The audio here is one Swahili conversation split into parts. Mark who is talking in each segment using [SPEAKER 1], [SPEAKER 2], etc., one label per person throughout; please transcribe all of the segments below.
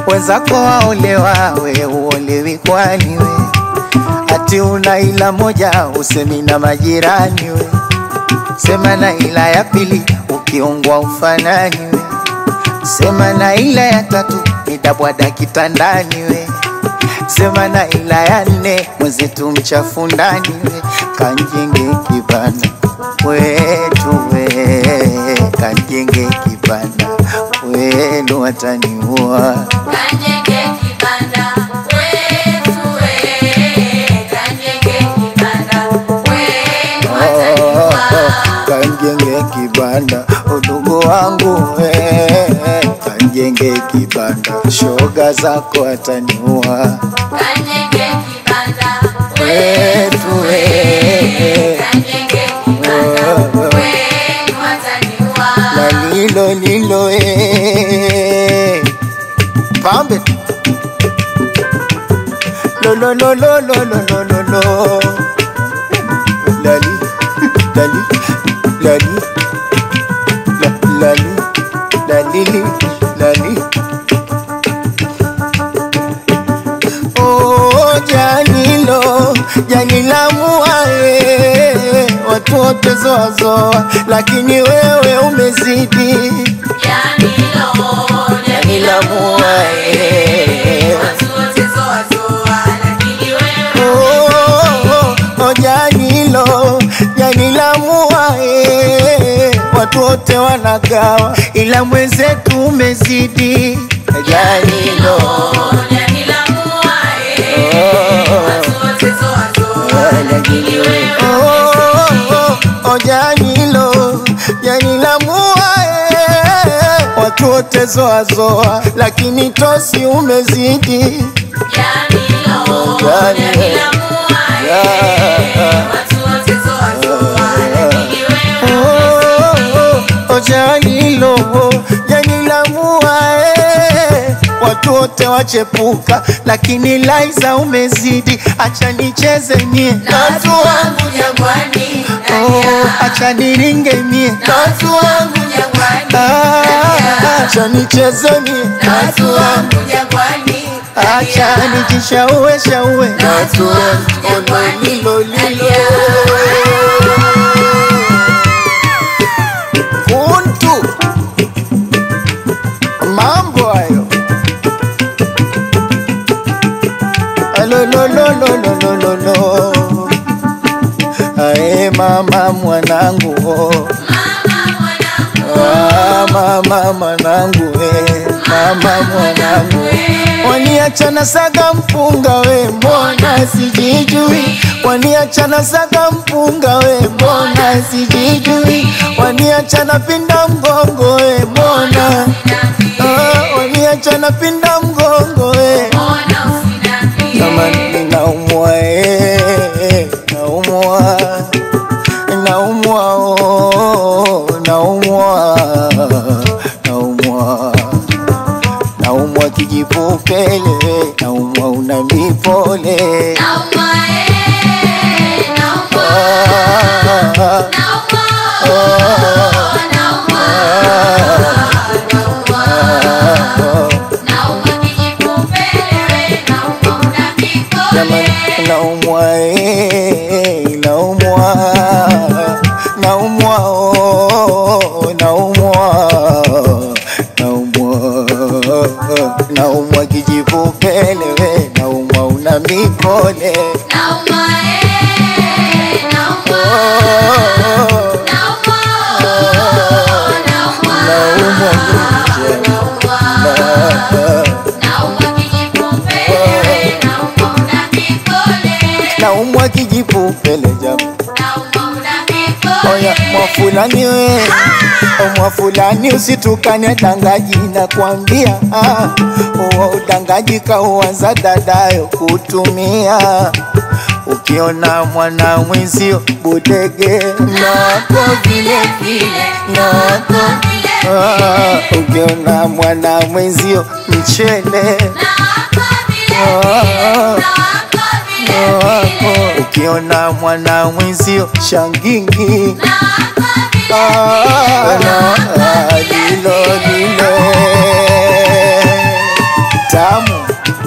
[SPEAKER 1] wenzako waolewa, we uolewi kwani we? Ati una ila moja usemi na majirani we, sema na ila ya pili ukiungwa ufanani we, sema na ila ya tatu nitabwada kitandani we, sema na ila ya nne mwenzetu mchafu ndani we, kanjenge kibanda wetu we, kanjenge kibanda wenu wataniua
[SPEAKER 2] Kanyenge kibanda wetu we, kanyenge kibanda wenu wataniua.
[SPEAKER 1] kanjenge kibanda udugu wangu we, kanjenge kibanda shoga zako ataniua
[SPEAKER 2] Kanyenge kibanda
[SPEAKER 1] wetu we,
[SPEAKER 2] kanyenge kibanda wenu wataniua.
[SPEAKER 1] na lilo lilo e pambe lolololololololo lali lali lali la- lali lalili lali Oh, janilo janila muae watu wote zoazoa, lakini wewe umezidi
[SPEAKER 2] Janilo,
[SPEAKER 1] janila muae
[SPEAKER 2] watu wote zoa zoa, lakini wewe
[SPEAKER 1] Oh, oh, oh, janilo janila muae watu wote wanagawa, ila mwenzetu umezidi janilo
[SPEAKER 2] Janila muae, watu wote zoa zoa, lakini wewe
[SPEAKER 1] Oh, oh, oh, janilo janila muae watu wote zoazoa, lakini tosi umezidi
[SPEAKER 2] Janilo, Janila muae, watu wote zoa zoa, lakini wewe
[SPEAKER 1] Oh, oh, janilo janila muae watu wote wachepuka, lakini Laiza umezidi. Acha nicheze mie
[SPEAKER 2] na watu wangu jangwani,
[SPEAKER 1] oh,
[SPEAKER 2] nalia.
[SPEAKER 1] acha niringe mie
[SPEAKER 2] na watu wangu jangwani,
[SPEAKER 1] Ah,
[SPEAKER 2] nalia.
[SPEAKER 1] acha nicheze mie
[SPEAKER 2] na watu wangu jangwani,
[SPEAKER 1] acha
[SPEAKER 2] nalia.
[SPEAKER 1] nijishaue shaue
[SPEAKER 2] na watu wangu jangwani,
[SPEAKER 1] lilo lilo
[SPEAKER 2] nalia.
[SPEAKER 1] kuntu mambo hayo alololololololo ae mama mwanangu oh. Ah, mama mwanangu we mama mwanangu waniachana saga mpunga we mbona sijijui waniachana saga mpunga we mbona sijijui waniachana pinda mgongo we mbona ah, waniachana pinda mgongo we kama ninaumwa eh, naumwa naumwa oh, naumwa naumwa naumwa kijipupele naumwa una mipole
[SPEAKER 2] Naumwa, eh, naumwa,
[SPEAKER 1] Ah,
[SPEAKER 2] naumwa,
[SPEAKER 1] ah,
[SPEAKER 2] naumwa, naumwa.
[SPEAKER 1] ah,
[SPEAKER 2] Naumwa kijipupele, naumwa una
[SPEAKER 1] Jamani,
[SPEAKER 2] mikole.
[SPEAKER 1] naumwa eh, naumwa naumwa oh, naumwa naumwa naumwa kijipupele we naumwa una mipole
[SPEAKER 2] Naumwa, eh, naumwa,
[SPEAKER 1] oh,
[SPEAKER 2] naumwa, naumwa,
[SPEAKER 1] naumwa
[SPEAKER 2] naumwa. Naumwa kijipupele, naumwa una mikole.
[SPEAKER 1] naumwa kijipupele jamaa
[SPEAKER 2] Naumwa una mikole.
[SPEAKER 1] Oya mwafulani we mwafulani usitukane dangaji na kuambia ah, uwa udangaji kauanza dadayo kutumia ukiona mwana mwenzio budege nako vile vile nako ah, ukiona mwana mwenzio mchele ah, wako ukiona mwana mwenzio shangingi Ah, ah, lilo lilo tamu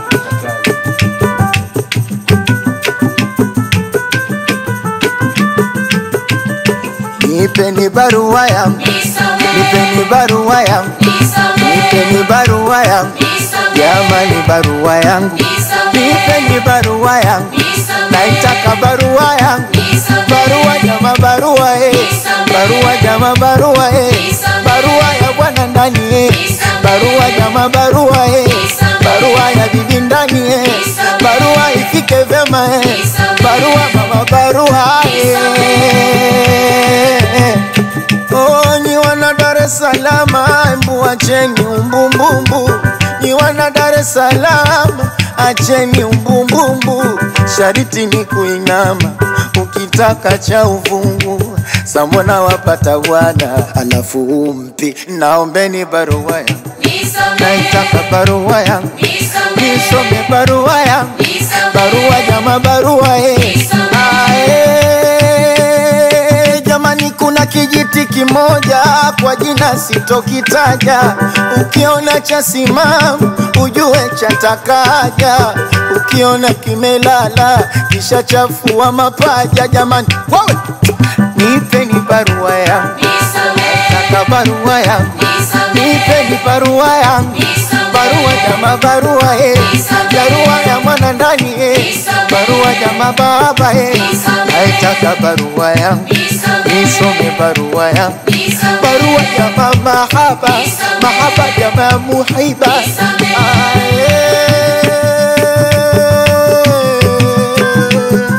[SPEAKER 1] nipeni barua yangu nipeni barua yangu nipeni barua yangu jamani barua yangu nipeni barua yangu naitaka barua yangu barua jama barua eh barua jama barua eh barua ya bwana ndani eh barua jama barua eh barua ya bibi ndani eh barua ifike vyema eh barua mama barua eh Oh, ni wana Dar es Salaam, embu acheni umbumbumbu. Ni wana Dar es Salaam, acheni umbumbumbu. Shariti ni kuinama, ukitaka cha uvungu. Samona wapata bwana, alafu umpi. Naombeni barua yangu, naitaka barua yangu, nisome barua yangu, barua jama barua eh. Ah, eh, jamani kuna kijiti kimoja kwa jina sitokitaja ukiona cha simamu ujue chatakaja ukiona kimelala kisha chafua mapaja jamani wewe nipeni barua yangu taka barua yangu nipeni barua yangu barua jama barua eh. barua ya mwana ndani eh. barua jama baba eh. naitaka barua yangu nisome barua yangu barua jama mahaba mahaba jama muhiba Ae.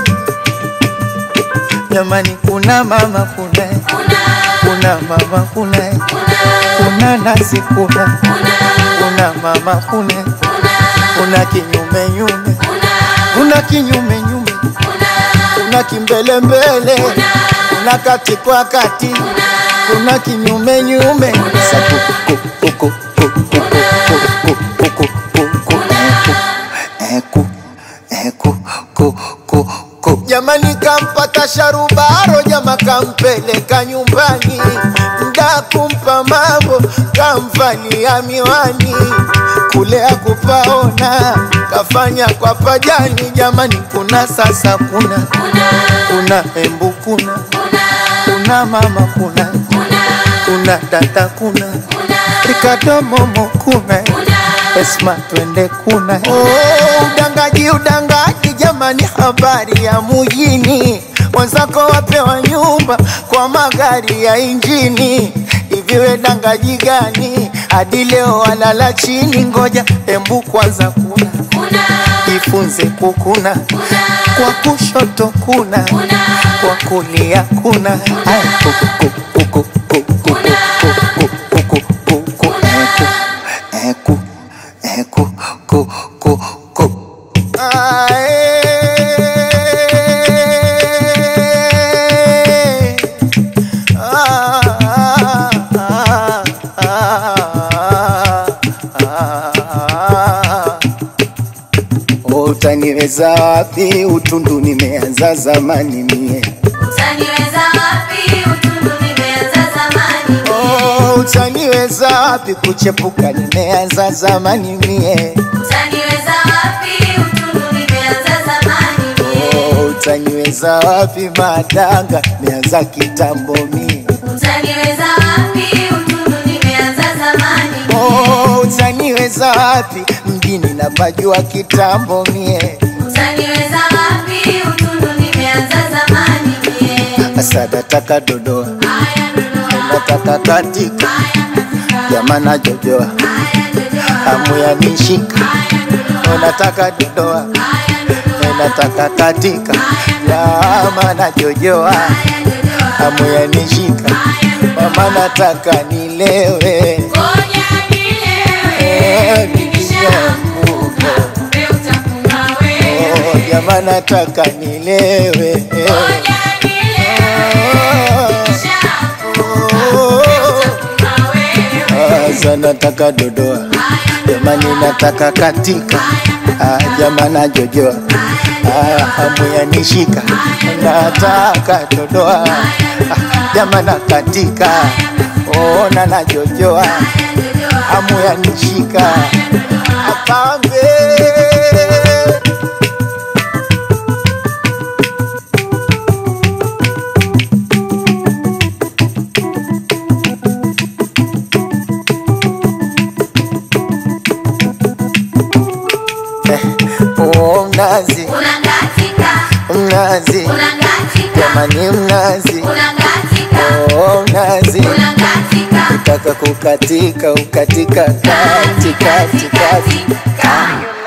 [SPEAKER 1] jamani kuna mama kuna kuna mama kuna kuna nasi kuna kuna mama kuna kuna kinyume nyume kuna kinyume nyume kuna kimbele mbele kuna kati kwa kati kuna kinyume nyume Saku, ku, ku, ku, ku, ku, ku, ku, ku, ku, ku, ku, eku, eku, ku, ku, ku. jamani kampata sharubaro jama kampeleka nyumbani mda kumpa mambo kamvalia miwani kule akupaona kafanya kwa pajani jamani kuna sasa kuna kuna embu kuna kuna mama kuna kuna dada kuna Ricardo Momo kuna Esma twende kuna oh, udangaji udangaji jamani habari ya mujini wenzako wapewa nyumba kwa magari ya injini iviwe dangaji gani hadi leo walala chini ngoja embu kwanza kuna jifunze kukuna kwa kushoto kuna kwa kulia kuna Aya, kuku, kuku, kuku, kuku, kuku, kuku, kuku, kuku, eku, eku, eku, ku, ku, ku. Ae. Ah, ah, ah, ah, ah. Utaniweza wapi? Utundu nimeanza zamani mie. Oh, utaniweza wapi? Kuchepuka nimeanza zamani mie. Oh, utaniweza wapi? Madanga nimeanza kitambo mie. Oh, utaniweza wapi? Mjini napajua kitambo mie. Asa nataka dodoa, nataka katika, jamana jojoa, hamu ya nishika, nataka dodoa, nataka katika, jamana jojoa, hamu ya nishika, mama nataka nilewe, Eh, nikishaanguka. Oh, jamana nataka nilewe, eh. Oh, Asa nataka dodoa, jamani nataka katika, ah, jamana jojoa, ah, hamu ya nishika, nataka dodoa, ah, jamana katika, ona na jojoa, hamu yanishika apambe Oh, mnazi
[SPEAKER 2] Unangatika,
[SPEAKER 1] mnazi
[SPEAKER 2] unangatika,
[SPEAKER 1] jamani mnazi
[SPEAKER 2] unangatika,
[SPEAKER 1] oh, mnazi
[SPEAKER 2] unangatika.
[SPEAKER 1] taka kukatika ukatika kati kati kati
[SPEAKER 2] Kati, kati.